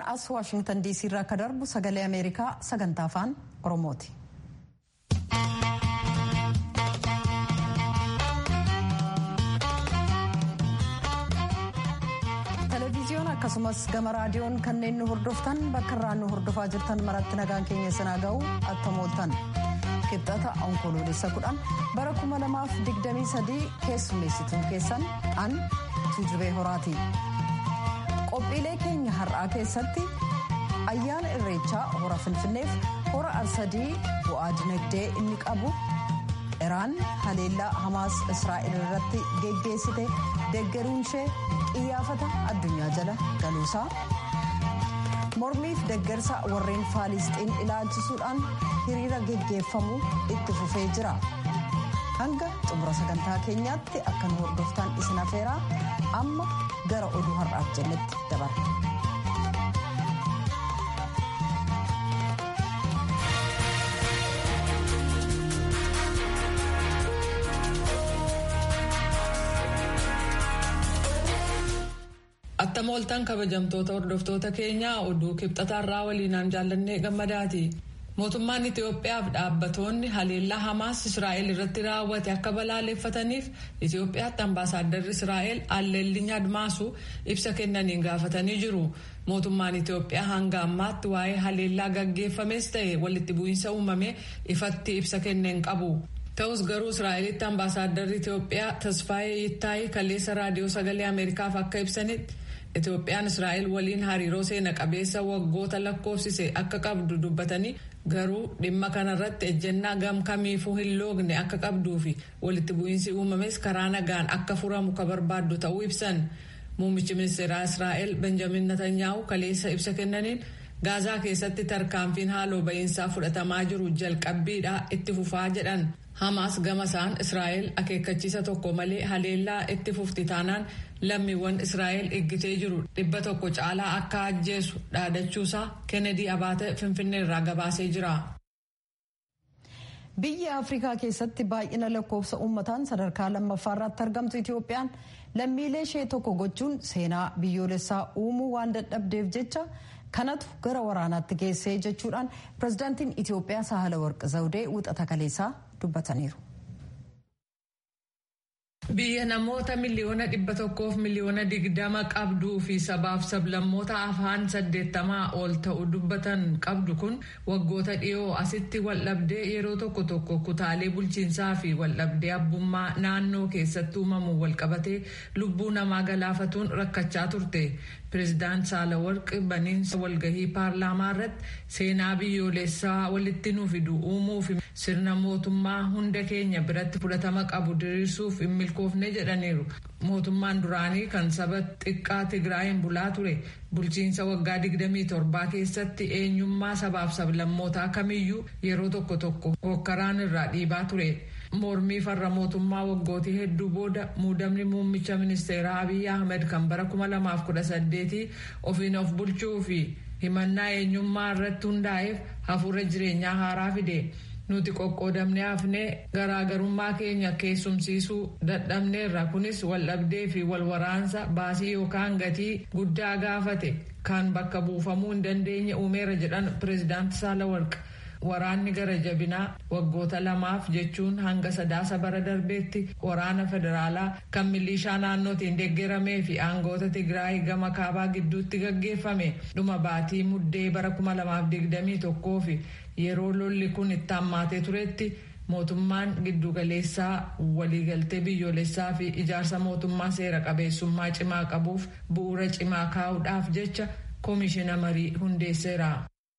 as waashingtan diisii irraa akka darbu sagalee ameerikaa sagantaa afaan oromooti. televezyiyoon akkasumas gama raadiyoon kanneen nu hordoftan bakka irraa nu hordofaa jirtan maratti nagaan keenya sanaa ga'u attamooltan kibxata onkoloolessa kudhan bara 2023 keessummeessituun keessan an tuujubee horaati. qophiilee keenya har'aa keessatti ayyaana irreechaa hora finfinneef hora arsadii bu'aa dinagdee inni qabu iraan haleellaa hamaas israa'el irratti geggeessite deggeruun ishee qiyyaafata addunyaa jala galuusaa mormiif deggersa warreen faalisxiin ilaalchisuudhaan hiriira geggeeffamuu itti fufee jira hanga xumura sagantaa keenyaatti akka nu hordoftan isin afeeraa amma gara oduu har'aaf jennetti dabarra. Attamooltaan kabajamtoota hordoftoota keenyaa oduu kibxataarraa waliinaan jaallannee gammadaati. mootummaan Itiyoophiyaaf dhaabbatoonni haleellaa Hamaas Israa'el irratti raawwate akka balaaleffataniif Itiyoophiyaatti ambaasaaddarri Israa'el Alleelliin Admaasu ibsa kennaniin gaafatanii jiru. Mootummaan Itiyoophiyaa hanga ammaatti waa'ee haleellaa gaggeeffames ta'e walitti bu'iinsa uumame ifatti ibsa kenneen qabu. Ta'us garuu Israa'elitti ambaasaaddarri Itiyoophiyaa Tasfaayee Yittaayii kaleessa raadiyoo sagalee Ameerikaaf akka ibsanitti. Itoophiyaan Israa'el waliin hariiroo seena qabeessa waggoota lakkoofsise akka qabdu dubbatanii garuu dhimma kanarratti ejjennaa gam kamiifuu hin loogne akka qabduu fi walitti bu'iinsi uumames karaa nagaan akka furamu ka barbaaddu ta'uu ibsan. Muummichi ministeeraa Israa'el Benjamin Netanyaahu kaleessa ibsa kennaniin gaazaa keessatti tarkaanfiin haaloo ba'iinsaa fudhatamaa jiru jalqabbiidhaa itti fufaa jedhan. Hamaas gama isaan Israa'el akeekkachiisa tokko malee haleellaa itti fufti taanaan lammiiwwan Israa'el eeggitee jiru dhibba tokko caalaa akka ajjeesu dhaadachuusaa Kennedy Abaate Finfinnee irraa gabaasee jira. Biyya Afrikaa keessatti baay'ina lakkoofsa uummataan sadarkaa lammaffaa irratti argamtu Itoophiyaan lammiilee ishee tokko gochuun seenaa biyyoolessaa uumuu waan dadhabdeef jecha kanatu gara waraanaatti geessee jechuudhaan pirezidaantiin Itoophiyaa Sahala Warqi Zawudee wixata kaleessaa dubbataniiru. Biyya namoota miliyoona dhibba tokkoof miliyoona digdama qabduu fi sabaaf sablammoota afaan saddeettamaa ol ta'u dubbatan qabdu kun waggoota dhiyoo asitti waldhabdee yeroo tokko tokko kutaalee bulchiinsaa fi waldhabdee abbummaa naannoo keessatti uumamu walqabatee lubbuu namaa galaafatuun rakkachaa turte. Pireezidaant Saalawarq baniinsa walgahii paarlaamaa irratti seenaa biyyoolessaa walitti nu fidu uumuu fi sirna mootummaa hunda keenya biratti fudhatama qabu diriirsuuf hin milkoofne jedhaniiru. Mootummaan duraanii kan saba xiqqaa Tigraayin bulaa ture bulchiinsa waggaa 27 keessatti eenyummaa sabaaf sablammootaa kamiyyuu yeroo tokko tokko hokkaraan irraa dhiibaa ture. mormii farra mootummaa waggootii hedduu booda muudamni muummicha ministeeraa Abiy Ahmed kan bara 2018 ofiin of bulchuu fi himannaa eenyummaa irratti hundaa'eef hafuura jireenyaa haaraa fide. Nuti qoqqoodamnee hafnee garaagarummaa keenya keessumsiisuu dadhabneerra kunis waldhabdee fi walwaraansa baasii yookaan gatii guddaa gaafate kan bakka buufamuu hin dandeenye uumeera jedhan pireezidaanti Saalawarq. Waraanni gara jabinaa waggoota lamaaf jechuun hanga sadaasa bara darbeetti waraana federaalaa kan milishaa naannootiin deeggaramee fi aangoota Tigraay gama kaabaa gidduutti gaggeeffame dhuma baatii muddee bara 2021 fi yeroo lolli kun itti hammaatee turetti mootummaan giddugaleessaa waliigaltee biyyoolessaa fi ijaarsa mootummaa seera qabeessummaa cimaa qabuuf bu'uura cimaa kaa'uudhaaf jecha koomishina marii hundeesseera.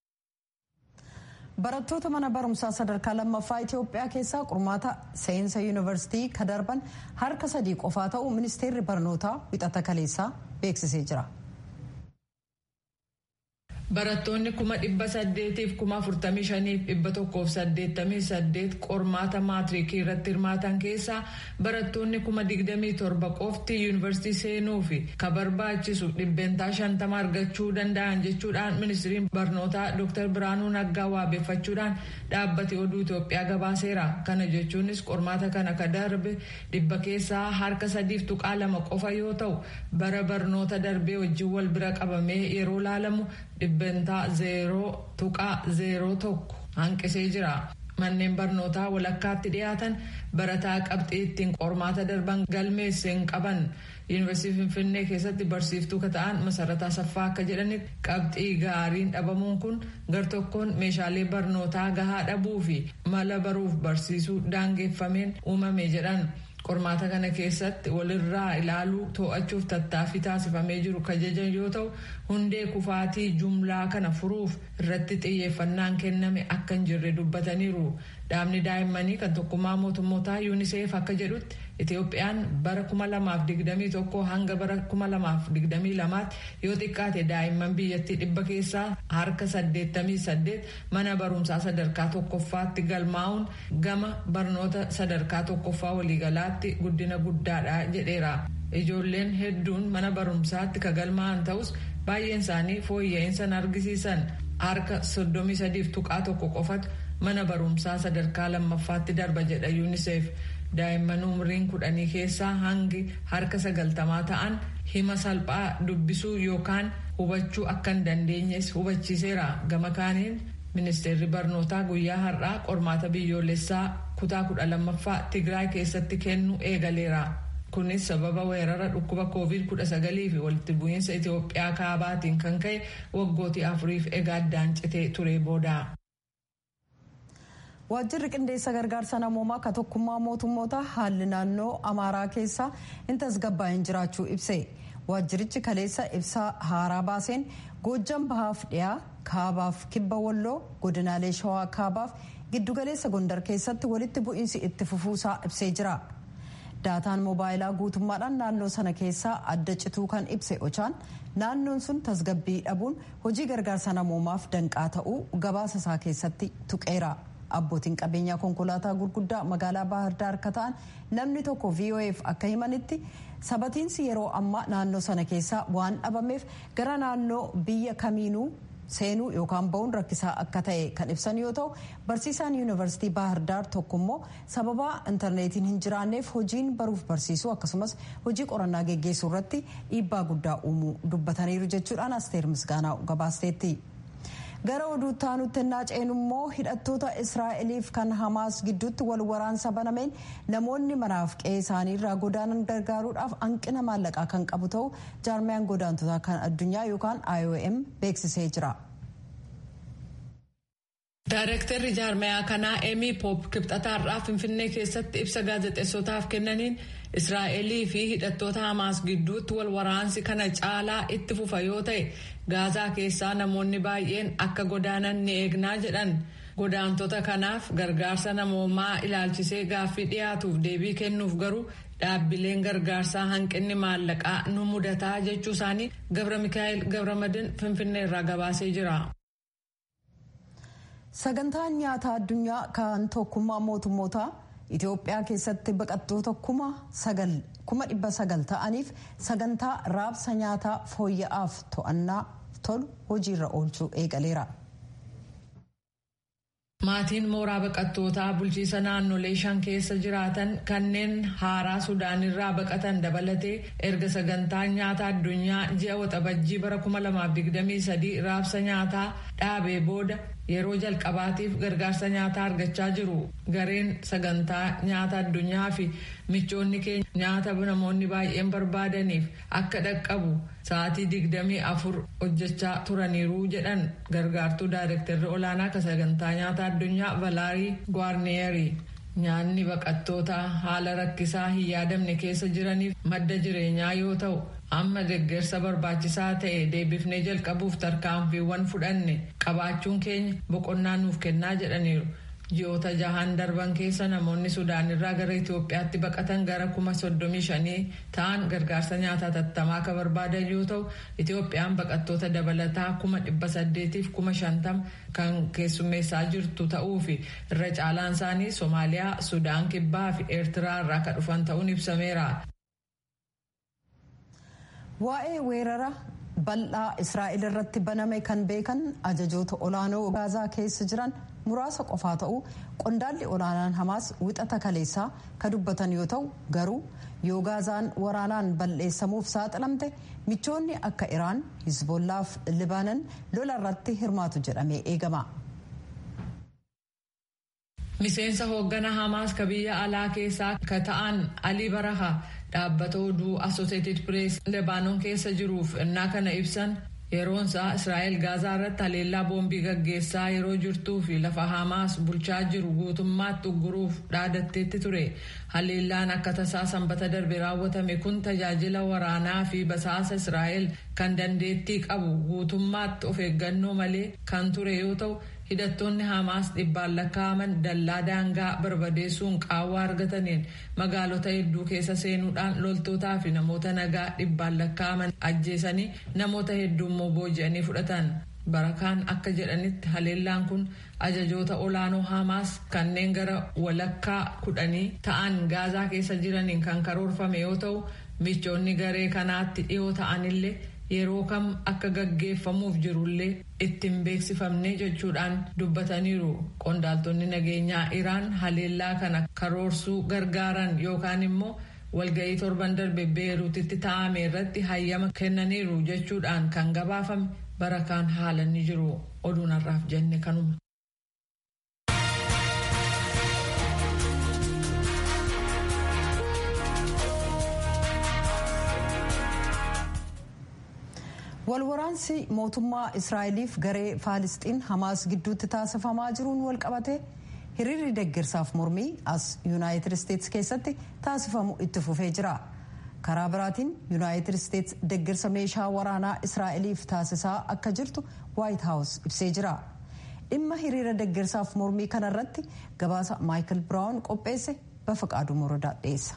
barattoota mana barumsaa sadarkaa lammaffaa Itoophiyaa keessaa qormaata seensa yuunivarsiitii ka darban harka sadii qofaa ta'uu ministeerri barnootaa wixata kaleessaa beeksisee jira. barattoonni kuma dhibba saddeetiif kuma afurtamii shaniif dhibba tokkoof saddeettamii saddeet qormaata maatiriikii irratti hirmaatan keessaa barattoonni kuma digdamii torba qofti yuunivarsiitii seenuu fi ka barbaachisu dhibbeentaa shantama argachuu danda'an jechuudhaan ministiriin barnootaa dr biraanuu naggaa waabeeffachuudhaan dhaabbati oduu itoophiyaa gabaaseera kana jechuunis qormaata kana ka darbe dhibba keessaa harka sadiif tuqaa lama qofa yoo ta'u bara barnoota darbee wajjin wal bira qabamee yeroo laalamu dhibbentaa zeeroo tuqaa zeeroo tokko hanqisee jira. manneen barnootaa walakkaatti dhiyaatan barataa qabxii ittiin qormaata darban galmeesse hin qaban yuunivarsiitii finfinnee keessatti barsiiftuu ka ta'an masarataa saffaa akka jedhanitti qabxii gaariin dhabamuun kun gartokkoon meeshaalee barnootaa gahaa dhabuu fi mala baruuf barsiisuu daangeffameen uumame jedhan. qormaata kana keessatti walirraa ilaaluu to'achuuf tattaaffii taasifamee jiru kajajan yoo ta'u hundee kufaatii jumlaa kana furuuf irratti xiyyeeffannaan kenname akka hin jirre dubbataniiru dhaabni daa'immanii kan tokkummaa mootummootaa yuuniseef akka jedhutti itoophiyaan bara 2021 hanga bara 2022 yoo xiqqaate daa'imman biyyattii dhibba keessaa harka 88 mana barumsaa sadarkaa tokkoffaatti galmaa'uun gama barnoota sadarkaa tokkoffaa waliigalaatti guddina guddaadha jedheera. ijoolleen hedduun mana barumsaatti ka galmaa'an ta'us baay'een isaanii fooyya'insa argisiisan harka 33 tuqaa tokko qofatu mana barumsaa sadarkaa lammaffaatti darba jedha yuuniseef. daa'imman umriin kudhanii keessaa hangi harka sagaltamaa ta'an hima salphaa dubbisuu yookaan hubachuu akka hin dandeenyes hubachiiseera gama kaaniin ministeerri barnootaa guyyaa har'aa qormaata biyyoolessaa kutaa kudha lammaffaa tigraay keessatti kennu eegaleera kunis sababa weerara dhukkuba koovid kudha sagalii fi walitti bu'iinsa itiyoophiyaa kaabaatiin kan ka'e waggootii afuriif egaa addaan citee ture booda. waajjirri qindeessa gargaarsa namoomaa ka tokkummaa mootummoota haalli naannoo amaaraa keessa hin tasgabbaa'in jiraachuu ibse waajjirichi kaleessa ibsaa haaraa baaseen goojjan bahaaf dhiyaa kaabaaf kibba walloo godinaalee shawaa kaabaaf giddugaleessa gondar keessatti walitti bu'iinsi itti fufuusaa ibsee jira daataan moobaayilaa guutummaadhaan naannoo sana keessaa adda cituu kan ibse ochaan naannoon sun tasgabbii dhabuun hojii gargaarsa namoomaaf danqaa ta'uu gabaasa isaa keessatti tuqeera. abbootiin qabeenyaa konkolaataa gurguddaa magaalaa baahirdaar akka ta'an namni tokko vof akka himanitti sabatiinsi yeroo ammaa naannoo sana keessaa waan dhabameef gara naannoo biyya kamiinuu seenuu yookaan ba'uun rakkisaa akka ta'e kan ibsan yoo ta'u barsiisaan yuunivarsiitii baahirdaar tokko immoo sababaa intarneetiin hin jiraanneef hojiin baruuf barsiisuu akkasumas hojii qorannaa geggeessuu irratti dhiibbaa guddaa uumuu dubbataniiru jechuudhaan asteer misgaanaa gabaasteetti. gara oduutti aanutti ennaa ceenu immoo hidhattoota israa'eliif kan hamaas gidduutti wal waraansa banameen namoonni manaaf qe'ee isaanii irraa godaanan gargaaruudhaaf hanqina maallaqaa kan qabu ta'u jaarmiyaan godaantotaa kan addunyaa yookaan iom beeksisee jira. Daareektarri jaarmayaa kanaa Emii Poop kibxataarraa Finfinnee keessatti ibsa gaazexeessotaaf kennaniin Israa'elii fi hidhattoota Hamaas gidduutti wal waraansi kana caalaa itti fufa yoo ta'e gaazaa keessaa namoonni baay'een akka godaanan ni eegnaa jedhan. Godaantota kanaaf gargaarsa namoomaa ilaalchisee gaaffii dhiyaatuuf deebii kennuuf garuu dhaabbileen gargaarsaa hanqinni maallaqaa nu mudataa jechuu isaanii Gabra Mikaa'el Gabramadin Finfinnee irraa gabaasee jira. sagantaan nyaataa addunyaa kan tokkummaa mootummootaa itiyoophiyaa keessatti baqattoota kuma dhibba sagal ta'aniif sagantaa raabsa nyaataa fooyya'aaf to'annaa tolu hojiirra oolchuu eegaleera. Maatiin mooraa baqattootaa bulchiisa naannolee shan keessa jiraatan kanneen haaraa Sudaanirraa baqatan dabalatee erga sagantaan nyaata addunyaa ji'a waxabajjii bara 2023 raabsa nyaataa dhaabee booda yeroo jalqabaatiif gargaarsa nyaataa argachaa jiru. Gareen sagantaa nyaata addunyaa fi michoonni keenya nyaata namoonni baay'een barbaadaniif akka dhaqqabu sa'aatii digdamii afur hojjechaa turaniiru jedhan gargaartuu daayirektarri olaanaa kan sagantaa nyaata addunyaa valaarii gwaarneerii. Nyaanni baqattoota haala rakkisaa hin yaadamne keessa jiraniif madda jireenyaa yoo ta'u amma deeggarsa barbaachisaa ta'e deebifnee jalqabuuf tarkaanfiiwwan fudhanne qabaachuun keenya boqonnaa nuuf kennaa jedhaniiru. ji'oota jahan darban keessa namoonni sudaan irraa gara itiyoophiyaatti baqatan gara kuma soddomii shanii ta'an gargaarsa nyaataa tattamaa akka barbaadan yoo ta'u itiyoophiyaan baqattoota dabalataa kuma dhibba saddeetiif kuma shantam kan keessummeessaa jirtu ta'uu fi irra caalaan isaanii soomaaliyaa sudaan kibbaa fi eertiraa irraa akka dhufan ta'uun ibsameera. waa'ee weerara bal'aa israa'el irratti baname kan beekan ajajoota olaanoo gaazaa keessa jiran muraasa qofaa ta'uu qondaalli olaanaan hamaas wixata kaleessaa ka dubbatan yoo ta'u garuu yoo gaazaan waraanaan bal'eessamuuf saaxilamte michoonni akka iraan hizbollaaf libaanan lola irratti hirmaatu jedhamee eegama. miseensa hooggana hamaas ka biyya alaa keessaa ka ta'an alii baraha dhaabbata oduu asooseetid pirees lebaanoon keessa jiruuf innaa kana ibsan yeroonsaa israa'el gaazaa irratti haleellaa boombii gaggeessaa yeroo jirtuu fi lafa hamaas bulchaa jiru guutummaatti ugguruuf dhaadatteetti ture haleellaan akka tasaa sanbata darbe raawwatame kun tajaajila waraanaa fi basaasa israa'el kan dandeettii qabu guutummaatti of eeggannoo malee kan ture yoo ta'u hidhattoonni hamaas dhibbaan lakkaa'aman dallaa daangaa barbadeessuun qaawwaa argataniin magaalota hedduu keessa seenuudhaan loltootaa fi namoota nagaa dhibbaan lakkaa'aman ajjeesanii namoota hedduu immoo booji'anii fudhatan. barakaan akka jedhanitti haleellaan kun ajajoota olaanoo hamaas kanneen gara walakkaa kudhanii ta'an gaazaa keessa jiraniin kan karoorfame yoo ta'u michoonni garee kanaatti dhiyoo ta'anillee yeroo kam akka gaggeeffamuuf jirullee ittiin beeksifamne jechuudhaan dubbataniiru qondaaltonni nageenyaa iraan haleellaa kana karoorsuu gargaaran yookaan immoo walga'ii torban darbe beeruutitti taa'ame irratti hayyama kennaniiru jechuudhaan kan gabaafame barakaan haala ni jiru oduun har'aaf jenne kanuma. walwaraansi mootummaa israa'eliif garee faalisxiin hamaas gidduutti taasifamaa jiruun walqabate hiriirri deeggarsaaf mormii as yuunaayitid isteetsi keessatti taasifamu itti fufee jira karaa biraatiin yuunaayitid isteetsi deeggarsa meeshaa waraanaa israa'eliif taasisaa akka jirtu waayit haawus ibsee jira dhimma hiriira deeggarsaaf mormii kanarratti gabaasa maayikil biraawun qopheesse bafaqaaduu morodaa dhiyeessa.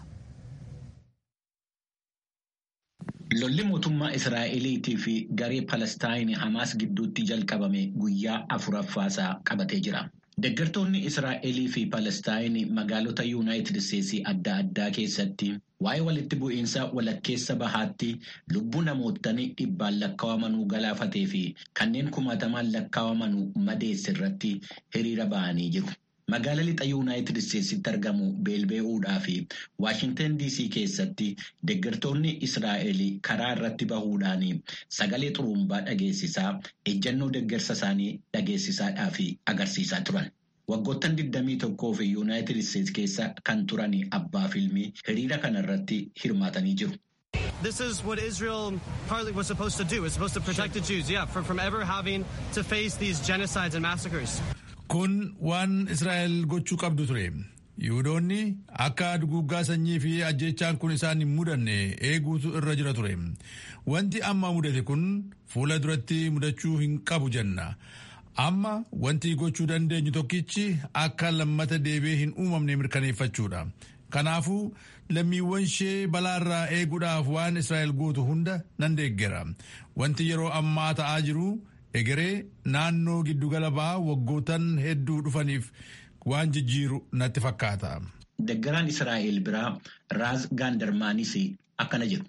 Lolli mootummaa Israa'eliitii fi garee Palestaayin Hamaas gidduutti jalqabame guyyaa afuraffaasaa qabatee jira. Deeggartoonni Israa'elii fi Palestaayin magaalota Yuunaayitid Isteetsii adda addaa keessatti waa'ee walitti bu'iinsa walakkeessa bahaatti lubbuu namootni dhibbaan lakkaa'amanuu galaafatee fi kanneen kumaatamaan lakkaa'amanuu madeesse irratti hiriira ba'anii jiru. Magaala lixa Yuunaayitid Isteetsitti argamu beelbee'uudhaa fi Waashintan DC keessatti deeggartoonni Israa'el karaa irratti bahuudhaan sagalee xurumbaa dhageessisaa ejjannoo deeggarsa isaanii dhageessisaadhaa fi agarsiisaa turan. Waggoottan 21 fi Yuunaayitid Isteetsi keessa kan turan abbaa filmii hiriira kanarratti hirmaatanii jiru. This is what Israel partly was supposed to do. It's supposed to protect the Jews, yeah, from, from ever having to face these genocides and massacres. Kun waan Israa'el gochuu qabdu ture. Yihudoonni akka duguggaa sanyii fi ajjechaan kun isaan hin mudanne eeguutu irra jira ture. Wanti amma mudate kun fuula duratti mudachuu hin qabu jenna. Amma wanti gochuu dandeenyu tokkichi akka lammata deebi'ee hin uumamne mirkaneeffachuudha. Kanaafuu lammiiwwan ishee balaarraa eeguudhaaf waan Israa'el gootu hunda nan deeggera. Wanti yeroo ammaa ta'aa jiru egeree naannoo giddugala bahaa waggootan hedduu dhufaniif waan jijjiiru natti fakkaata. Deeggaraan Israa'el biraa Raaz Gaandarmaanis akkana jedhu.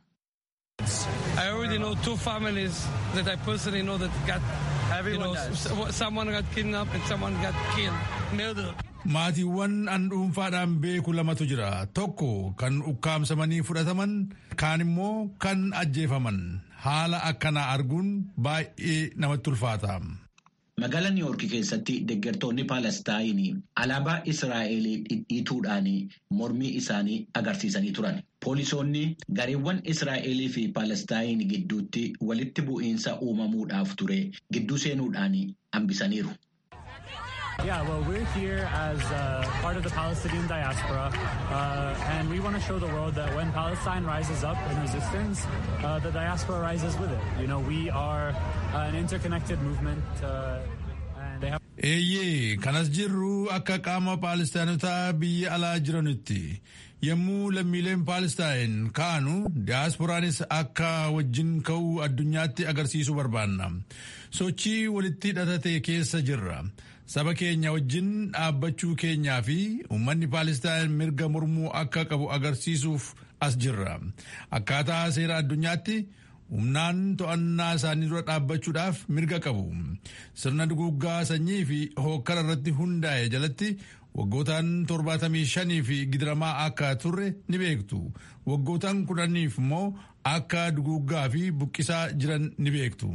I already know two families that I personally know that got, you know, someone got kidnapped and someone got killed, murdered. Maatiiwwan an dhuunfaadhaan beeku lamatu jira. Tokko kan ukkaamsamanii fudhataman, kaan immoo kan ajjeefaman. Haala akkanaa arguun baay'ee namatti ulfaata. Magaalaa Niiwoorki keessatti deeggartoonni Paalestaayin alaabaa Israa'el dhidhiituudhaan mormii isaanii agarsiisanii turan. Poolisoonni gareewwan Israa'elii fi Paalestaayin gidduutti walitti bu'iinsa uumamuudhaaf ture gidduu seenuudhaan hambisaniiru. Yeah, well, we're here as uh, part of the Palestinian diaspora, uh, and we want to show the world that when Palestine rises up in resistance, uh, the diaspora rises with it. You know, we are an interconnected movement. and they have Eeyyee kanas jirru akka qaama Paalistaanotaa biyya alaa jiranitti yommuu lammiileen Paalestaan ka'anu diyaasporaanis akka wajjin ka'uu addunyaatti agarsiisuu barbaanna. Sochii walitti hidhatate keessa jirra. Saba keenya wajjin dhaabbachuu keenyaa fi uummanni Paalestaan mirga mormuu akka qabu agarsiisuuf as jirra. Akkaataa seera addunyaatti humnaan to'annaa isaanii dura dhaabbachuudhaaf mirga qabu. Sirna duguuggaa sanyii fi hookkara irratti hundaa'e jalatti waggootaan torbaatamii shanii fi gidiramaa akka turre ni beektu. Waggootaan kudhaniif immoo akka duguuggaa fi buqqisaa jiran ni beektu.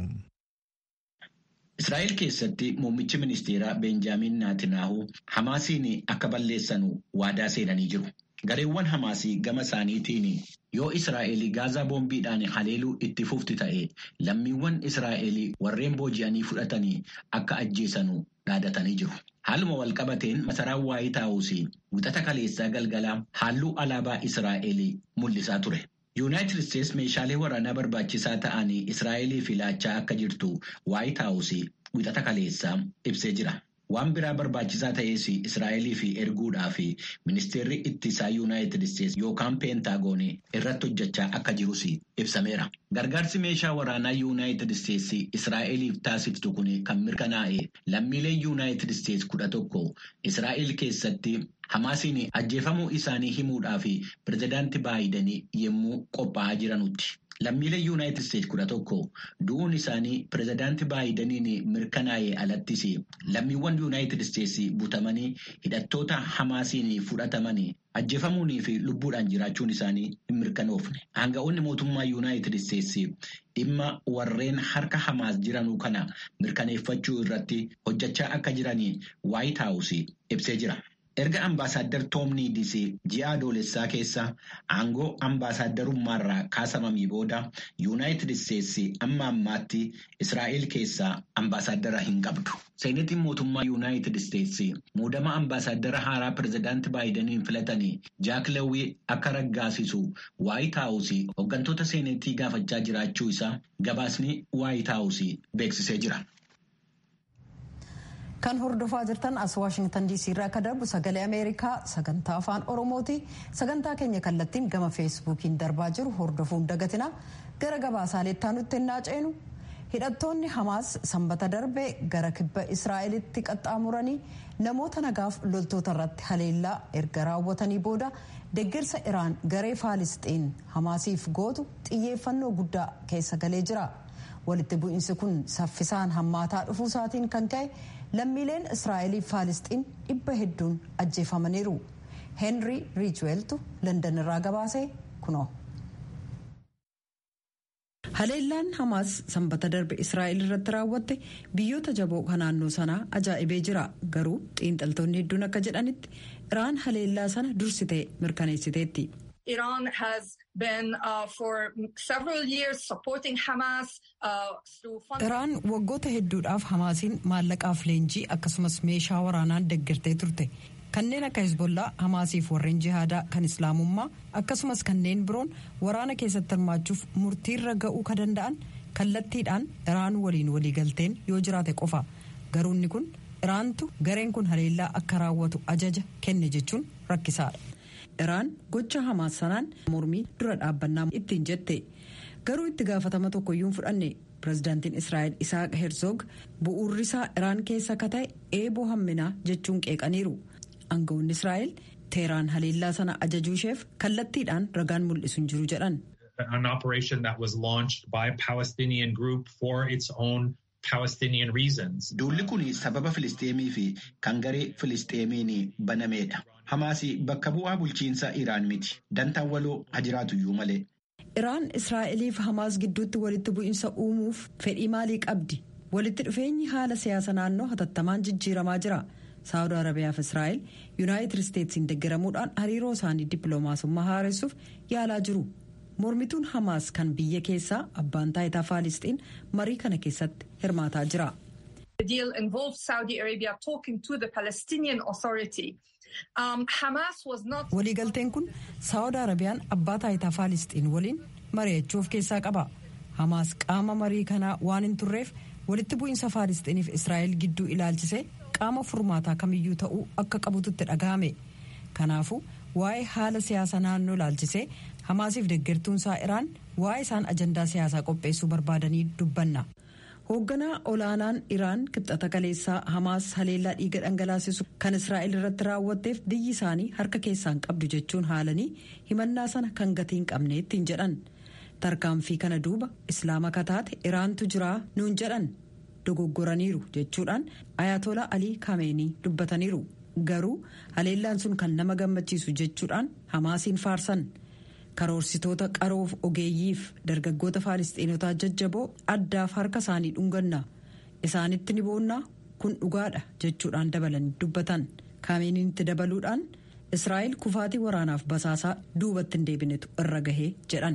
Israa'el keessatti muummichi ministeeraa Beenjaamin Naatinaahu Hamaasiin akka balleessanu waadaa seenanii jiru. Gareewwan Hamaasii gama isaaniitiin yoo Israa'el gaazaa boombiidhaan haleeluu itti fufti ta'e lammiiwwan Israa'el warreen booji'anii fudhatanii akka ajjeesanu dhaadatanii jiru. Haaluma walqabateen masaraan waayii taa'uus wixata kaleessaa galgala halluu alaabaa Israa'el mul'isaa ture. Yuunaayitid Isteets meeshaalee waraanaa barbaachisaa ta'anii Israa'eliif laachaa akka jirtu waayii taa'uus wixata kaleessaa ibsee jira. Waan biraa barbaachisaa ta'es Israa'eliif erguudhaaf ministeerri ittisaa Yuunaayitid Isteets yookaan peentaagoon irratti hojjechaa akka jirus ibsameera. Gargaarsi meeshaa waraanaa Yuunaayitid Isteets Israa'eliif taasiftu kun kan mirkanaa'e lammiileen Yuunaayitid Isteets kudha tokko Israa'el keessatti Hamaasiin ajjeefamuu isaanii himuudhaaf pirezidaantii Baayiden yommuu qophaa'aa jiranutti. Lammiileen Yuunaayitid Isteets kudha tokko du'uun isaanii pirezidaantii Baayideniin mirkanaa'ee alattis lammiiwwan Yuunaayitid Isteets butamanii hidhattoota Hamaasiin fudhatamanii ajjeefamuunii fi lubbuudhaan jiraachuun isaanii hin mirkanoofne. Aanga'oonni mootummaa Yuunaayitid Isteets dhimma warreen harka Hamaas jiranuu kana mirkaneeffachuu irratti hojjechaa akka jiranii Waayit Haawus ibsee jira. Erga ambaasaaddar Toom Niidis ji'a adoolessaa keessa aangoo ambaasaadarummaarraa kaasamamii booda Yuunaayitid Isteets amma ammaatti Israa'el keessaa ambaasaaddara hin qabdu. Seenetiin mootummaa Yuunaayitid Isteets muudama ambaasaaddara haaraa pirezidaantii Baayideniin filatanii Jaak Lewwii akka raggaasisu Waayit Haawus hooggantoota seenetii gaafachaa jiraachuu isaa gabaasni Waayit Haawus beeksisee jira. kan hordofaa jirtan as waashingtan diisii irraa akka darbu sagalee ameerikaa sagantaa afaan oromooti sagantaa keenya kallattiin gama feesbuukiin darbaa jiru hordofuun dagatina gara gabaasaaleettaa nutti ennaa ceenu hidhattoonni hamaas sanbata darbe gara kibba israa'elitti qaxxaamuranii namoota nagaaf loltoota irratti haleellaa erga raawwatanii booda deeggarsa iraan garee faalisxiin hamaasiif gootu xiyyeeffannoo guddaa keessa galee jira walitti bu'iinsi kun saffisaan hammaataa dhufuu isaatiin kan ka'e lammiileen israa'eliif faalisxiin dhibba hedduun ajjeefamaniiru heenrii riichweeltu landan irraa gabaasee kunoo. haleellaan hamaas sanbata darbe israa'el irratti raawwatte biyyoota jaboo kan naannoo sanaa ajaa'ibee jira garuu xiinxaltoonni hedduun akka jedhanitti iraan haleellaa sana dursitee mirkaneessiteetti. Iran has been uh, for several years supporting Hamas uh, through Iraan waggoota hedduudhaaf Hamaasiin maallaqaaf leenjii akkasumas meeshaa waraanaan deeggartee turte. Kanneen akka Hezbollaa, Hamaasiif warreen jihaadaa kan Islaamummaa akkasumas kanneen biroon waraana keessatti hirmaachuuf murtiirra ga'uu ka danda'an kallattiidhaan Iraan waliin waliigalteen yoo jiraate qofa. Garuu inni kun Iraantu gareen kun haleellaa akka raawwatu ajaja kenne jechuun rakkisaadha. Iraan gocha hamaas sanaan mormii dura dhaabbannaa ittiin jette garuu itti gaafatama tokkoyyuu fudhanne pirezidaantiin israa'el isaaq herzog bu'uurrisaa iraan keessa akka ta'e eeboo hamminaa jechuun qeeqaniiru aangawoonni israa'el teeraan haleellaa sana ajajuu isheef kallattiidhaan ragaan mul'isu hin jiru jedhan. An operation that was launched by a Palestinian group for its own Palestinian reasons. Duulli kun sababa Filisteemii fi kan garee Filisteemiin banameedha. Hamaas bakka bu'aa bulchiinsa Iraan miti. Dantaan waloo haa jiraatuyyuu malee. Iraan Israa'eliif Hamaas gidduutti walitti bu'iinsa uumuuf fedhii maalii qabdi? Walitti dhufeenyi haala siyaasa naannoo hatattamaan jijjiiramaa jira. Saawud Arabiyaa fi Israa'el Yuunaayitid Isteetsiin deggaramuudhaan hariiroo isaanii dippiloomaasummaa haaressuuf yaalaa jiru. Mormituun Hamaas kan biyya keessaa abbaan taayitaa Faalisxiin marii kana keessatti hirmaataa jira. The deal involved Saudi Arabia talking to the Palestinian Authority. Um, Hamas was not. Waliigalteen kun Saawud Arabiyaan abbaa taayitaa Faalisxiin waliin mari'achuu of keessaa qaba. Hamaas qaama marii kanaa waan hin turreef walitti bu'iinsa Faalisxiiniif Israa'el gidduu ilaalchisee qaama furmaataa kamiyyuu ta'uu akka qabututti dhagahame kanaafuu waa'ee haala siyaasa naannoo laalchisee hamaasiif deeggartuunsaa iraan waa'ee isaan ajandaa siyaasaa qopheessuu barbaadanii dubbanna. hoogganaa olaanaan iraan kibxata kaleessaa hamaas haleellaa dhiiga dhangalaasisu kan israa'el irratti raawwatteef biyyi isaanii harka keessaan qabdu jechuun haalanii himannaa sana kan gatiin qabneettiin jedhan tarkaanfii kana duuba islaama kataate iraantu jiraa nuun jedhan dogoggoraniiru jechuudhaan ayatolaa alii kaameenii dubbataniiru garuu haleellaan sun kan nama gammachiisu jechuudhaan hamaasiin faarsan. karoorsitoota qaroof ogeeyyiif dargaggoota faalistiinotaa jajjaboo addaaf harka isaanii dhunganna isaanitti ni boonnaa kun dhugaadha jechuudhaan dabalanii dubbatan kaameeniitti dabaluudhaan israa'el kufaatii waraanaaf basaasaa duubatti hin deebinetu irra gahee jedhan.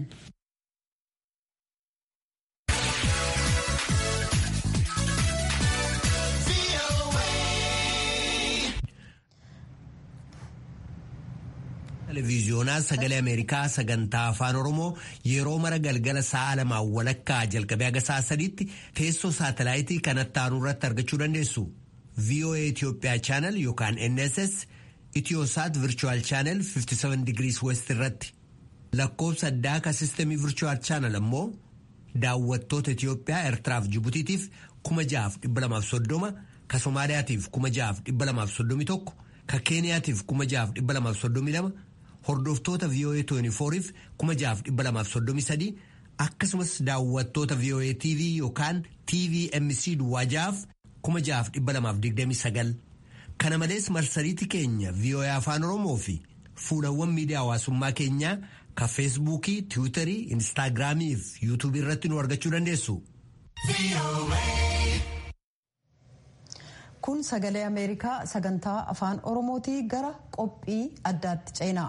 televiziyoonaa sagalee ameerikaa sagantaa afaan oromoo yeroo mara galgala sa'a lamaan walakkaa jalqabee haga sa'a sadiitti teessoo saatalaayitii kanatti aanu irratti argachuu dandeessu voa itiyoophiyaa chaanal yookaan nss itiyoosaat virchuwal chaanal 57 digirii west irratti lakkoobsa addaa ka sistemii virchuwal chaanal ammoo daawwattoota itiyoophiyaa eertiraaf jibutiitiif 6,230 ka somaaliyaatiif 6,231 ka keeniyaatiif 6,232 hordoftoota VOA 24f 6,233 akkasumas daawwattoota VOA TV yookaan TVMC Duwwaajaaf 6,229 kana malees marsariitii keenya VOA Afaan Oromoo fi fuulawwan miidiyaa hawaasummaa keenyaa ka feesbuukii tiwiitarii instaagiraamii fi yuutuubii irratti nu argachuu dandeessu. kun sagalee ameerikaa sagantaa afaan oromootii gara qophii addaatti ceenaa.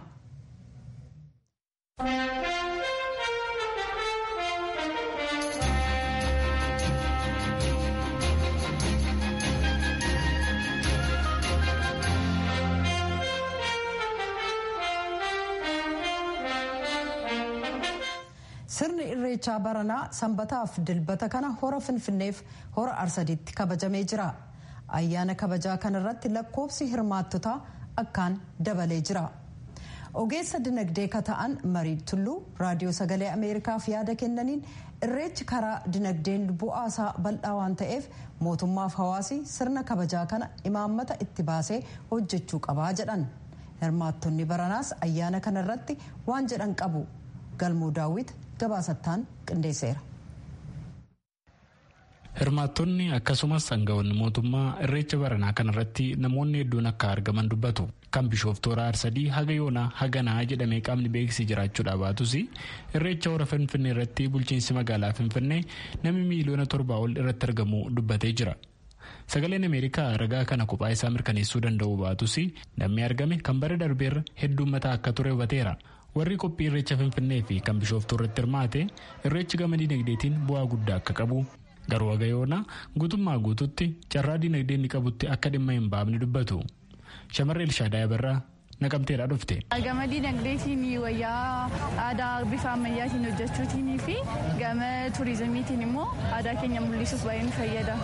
sirni irreechaa baranaa sanbataaf dilbata kana hora finfinneef hora arsadiitti kabajamee jira. ayyaana kabajaa kanarratti lakkoofsi hirmaattotaa akkaan dabalee jira ogeessa dinagdee ka ta'an marii tulluu raadiyoo sagalee ameerikaaf yaada kennaniin irreechi karaa dinagdeen bu'aasaa bal'aa waan ta'eef mootummaaf hawaasi sirna kabajaa kana imaammata itti baasee hojjechuu qabaa jedhan hirmaattonni baranaas ayyaana kanarratti waan jedhan qabu galmoo daawwit gabaasattaan qindeesseera. hirmaattonni akkasumas aangawoonni mootummaa irreecha baranaa kanarratti namoonni hedduun akka argaman dubbatu kan bishooftuu hora arsadii haga yoonaa haganaa jedhamee qaamni beeksisee jiraachuudha baatus irreecha hora finfinnee irratti bulchiinsi magaalaa finfinnee namni miiliyoona torbaa ol irratti argamu dubbatee jira. sagaleen ameerikaa ragaa kana kophaa isaa mirkaneessuu danda'u baatus namni argame kan bara darbeerra hedduummataa akka ture hubateera. warri qophii irreecha finfinnee fi kan bishooftuu irratti hirmaate irreechi gama dinagdeetiin bu'aa guddaa akka qabu garuu haga yoonaa guutummaa guututti carraa dinagdee inni qabutti akka dhimma hin baafne dubbatu shamarree ilshaadaa yabarraa naqamteedhaa dhufte. gama dinagdeetiin wayyaa aadaa bifa ammayyaatiin hojjechuutiin fi gama turizimiitiin immoo aadaa keenya mul'isuuf baay'ee nu fayyada.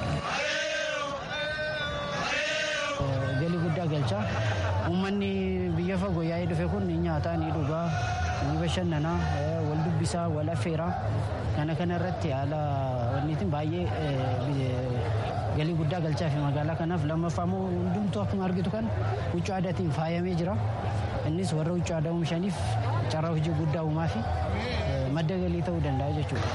galii guddaa galcha uummanni biyya fagoo yaa'ee dhufe kun ni nyaataa ni dhugaa ni bashannanaa wal dubbisaa wal affeeraa kana kana irratti haala wanniitiin baay'ee galii guddaa galchaa fi magaalaa kanaaf lammaffaa immoo hundumtuu akkuma argitu kan huccuu aadaatiin faayamee jira innis warra huccuu aadaa oomishaniif carraa hojii guddaa uumaa fi madda galii ta'uu danda'a jechuudha.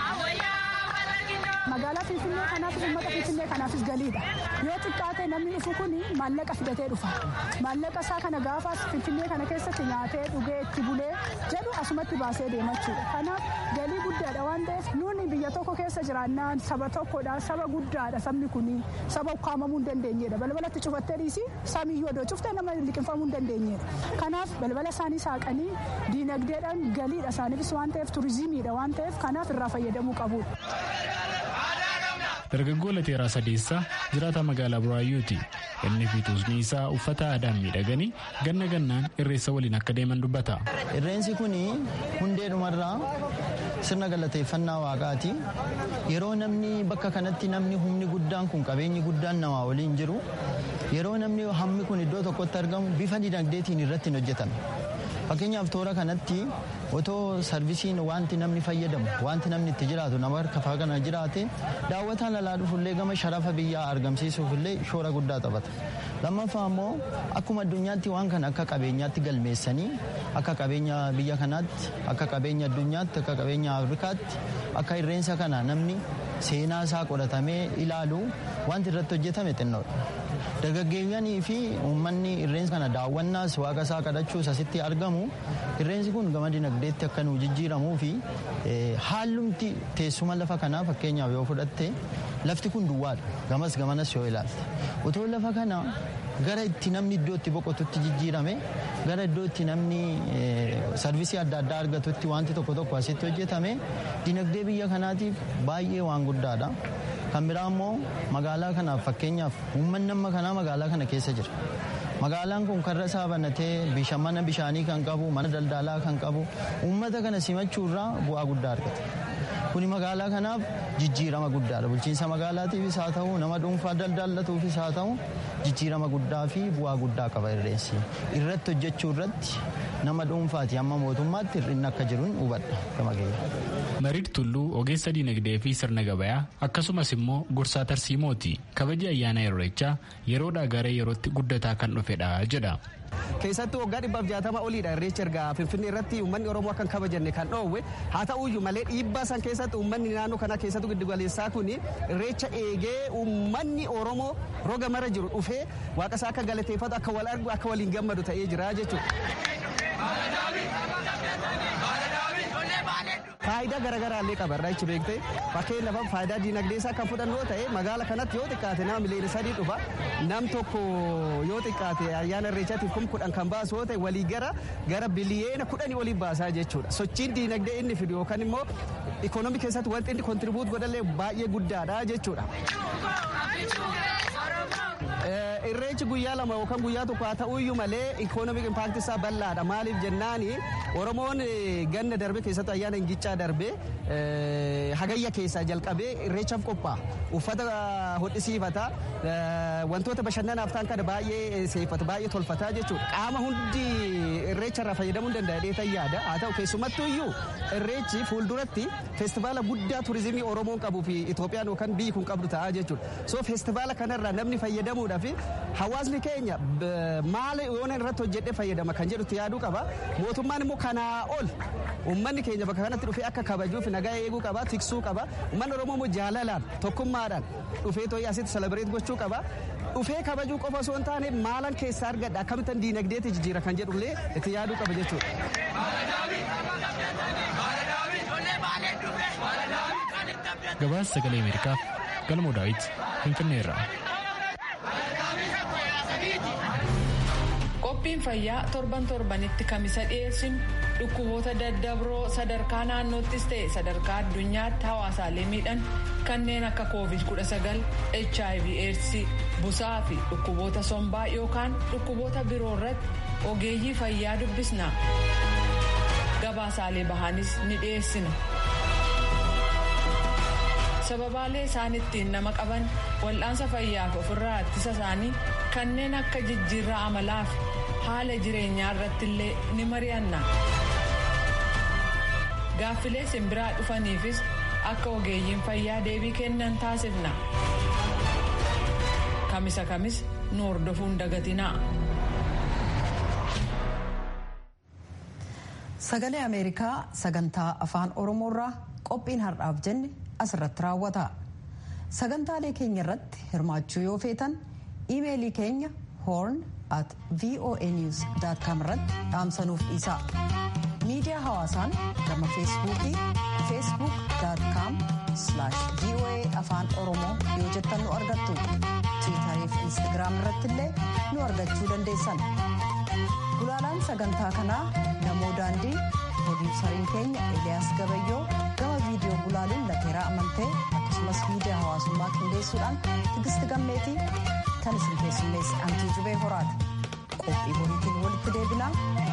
magaalaa finfinnee kanaafis uummata finfinnee kanaafis galiidha yoo xiqqaate namni dhufu kun maallaqa fidatee dhufa maallaqa isaa kana gaafas finfinnee kana keessatti nyaatee dhugee itti bulee jedhu asumatti baasee deemachuudha kanaaf galii guddaadha waan ta'eef nuuni biyya tokko keessa jiraannaan saba tokkodha saba guddaadha sabni kun saba ukkaamamuu hin dandeenyedha balbalatti cufattee dhiisi samiyyuu odoo cuftee nama liqinfamuu hin dandeenyedha kanaaf balbala isaanii saaqanii diinagdeedhaan galiidha isaaniifis waan ta'eef turizimiidha waan ta'eef kanaaf irraa fayyadamuu qabudha. dargaggoo lateeraa sadeessaa jiraata magaalaa buraayyuuti inni fi tuusni isaa uffata aadaan miidhaganii ganna gannaan irreessa waliin akka deeman dubbata. irreensi kun hundee dhumarraa sirna galateeffannaa waaqaati. Yeroo namni bakka kanatti namni humni guddaan kun qabeenyi guddaan namaa waliin jiru yeroo namni hammi kun iddoo tokkotti argamu bifa dinagdeetiin irratti hin hojjetame. Fakkeenyaaf toora kanatti otoo sarvisiin wanti namni fayyadamu wanti namni itti jiraatu nama harka kana jiraate daawwataan alaa dhufullee gama sharafa biyyaa argamsiisuufillee shoora guddaa taphata. Lammaffaa immoo akkuma addunyaatti waan kana akka qabeenyaatti galmeessanii akka qabeenya biyya kanaatti akka qabeenya addunyaatti akka qabeenya afrikaatti akka irreensa kana namni seenaa isaa qoratamee ilaalu wanti irratti hojjetame xinnoodha. Dargaggeeyyanii fi uummanni irreensa kana daawwannaas waaqa isaa kadhachuus asitti argamu irreensi kun gama dinagdeetti akka nu jijjiiramuu fi haalumti teessuma lafa kanaa fakkeenyaaf yoo fudhatte lafti kun duwwaadha gamas gamanas yoo ilaalte otoo lafa kana gara itti namni iddoo itti boqotutti jijjiirame gara iddoo itti namni sarvisii adda addaa argatutti wanti tokko tokko asitti hojjetame dinagdee biyya kanaatiif baay'ee waan guddaadha. Kan biraa immoo magaalaa kanaaf fakkeenyaaf uummanni amma kanaa magaalaa kana keessa jira. Magaalaan kun karra isaa banatee mana bishaanii kan qabu mana daldalaa kan qabu uummata kana simachuurraa bu'aa guddaa argata. Kuni magaalaa kanaaf jijjiirama guddaadha. Bulchiinsa magaalaatiifis haa ta'u nama dhuunfaa daldalatuufis haa ta'u jijjiirama guddaa fi bu'aa guddaa qaba irreensi. Irratti hojjechuu irratti nama dhuunfaati amma mootummaatti hir'inni akka jiru hubadha gama keenya. Mariid Tulluu ogeessa diinagdee fi sirna gabayaa akkasumas immoo gorsaa tarsiimooti. Kabaji ayyaana irreechaa yeroodhaa gara yerootti guddataa kan dhufedha jedha. keessattuu waggaa dhibbaaf jaatama oliidha irreecha erga finfinnee irratti uummanni oromoo akka hin kabajanne kan dhoowwe haa ta'uyyuu malee dhiibbaa san keessatti uummanni naannoo kana keessattuu giddugaleessaa kun irreecha eegee uummanni oromoo roga mara jiru dhufee waaqa isaa akka galateeffatu akka wal argu akka waliin gammadu ta'ee jira jechuudha. Faayidaa garaagaraa illee qaba irraa jechuun beekte fakkeenyaaf faayidaa diinagdee isaa kan fudhannu yoo ta'e magaala kanatti yoo xiqqaate nama miliyoona sadii dhufa nam tokko yoo xiqqaate ayyaana irreechaatiif kum kudhan kan baasu yoo ta'e walii gara gara biliyeena kudhanii olii baasaa jechuudha. Sochiin diinagdee inni fidu yookaan immoo ikoonoomii keessatti wanti inni kontribuut godhallee baay'ee guddaadha jechuudha. Irreechi guyyaa lama yookaan guyyaa tokko haa ta'uyyuu malee ikoonomik impaakti isaa bal'aadha. Maaliif jennaani Oromoon ganna darbe keessattuu ayyaana ingichaa darbe hagayya keessaa jalqabee irreechaaf qophaa'a. Uffata hodhisiifata wantoota bashannanaaf ta'an kana baay'ee seeffata baay'ee tolfata jechuudha. Qaama hundi irreecharraa fayyadamuu hin danda'a dheetan yaada. Haa ta'u keessumattuu iyyuu irreechi fuulduratti feestivaala guddaa turizimii Oromoon qabuu fi Itoophiyaan yookaan biyyi kun qabdu ta'a jechuudha. So feestivaala kanarraa namni fayyadamuudhaaf hawaasni keenya maal yoona irratti hojjedhee fayyadama kan jedhutti yaaduu qaba. Mootummaan immoo kanaa ol uummanni keenya bakka kanatti dhufee akka kabajuuf nagaa eeguu qaba, tiksuu qaba. Uummanni Oromoo immoo jaalalaan tokkummaadhaan dhufee too'ee asitti selebireet gochuu qaba. Dhufee kabajuu qofa osoo hin taane maalan keessaa argadha akkamittan diinagdeetti jijjiira kan jedhullee itti yaaduu qaba jechuudha. Gabaasa sagalee Ameerikaaf galmoo daawit Finfinneerraa. qophiin fayyaa torban torbanitti kamisa dhiyeessinu dhukkuboota daddabroo sadarkaa naannoottis ta'e sadarkaa addunyaatti hawaasaalee miidhan kanneen akka covid 19 hiv aids busaa fi dhukkuboota sombaa yookaan dhukkuboota biroo irratti ogeeyyii fayyaa dubbisna gabaasaalee bahaanis ni dhiyeessina. sababaalee isaan ittiin nama qaban wal'aansa fayyaaf ofirraa ittisa isaanii kanneen akka jijjiirraa amalaa fi haala jireenyaa irratti illee ni mari'anna. Gaaffilee simbiraa dhufaniifis akka ogeeyyiin fayyaa deebii kennan taasifna. Kamisa kamis nu hordofuun dagatinaa. Sagalee Ameerikaa sagantaa afaan Oromoorraa qophiin har'aaf jenne asirratti raawwata. Sagantaalee keenya irratti hirmaachuu yoo feetan iimeelii keenya horn at voanews.com irratti dhaamsanuuf dhiisaa. Miidiyaa hawaasaan gama feesbuukii facebook.com voa afaan oromoo yoo jettan nu argattu. tiwutarii fi instagiraam irratti illee nu argachuu dandeessan. Gulaalaan sagantaa kanaa namoo daandii produusariin keenya Eliyaas Gabayyoo gama viidiyoo gulaaluun lateeraa amantee akkasumas miidiyaa hawaasummaa qindeessuudhaan tigisti gammeetii kan isin keessummeessi antii jubee horaati. Qophii boriitiin walitti deebinaa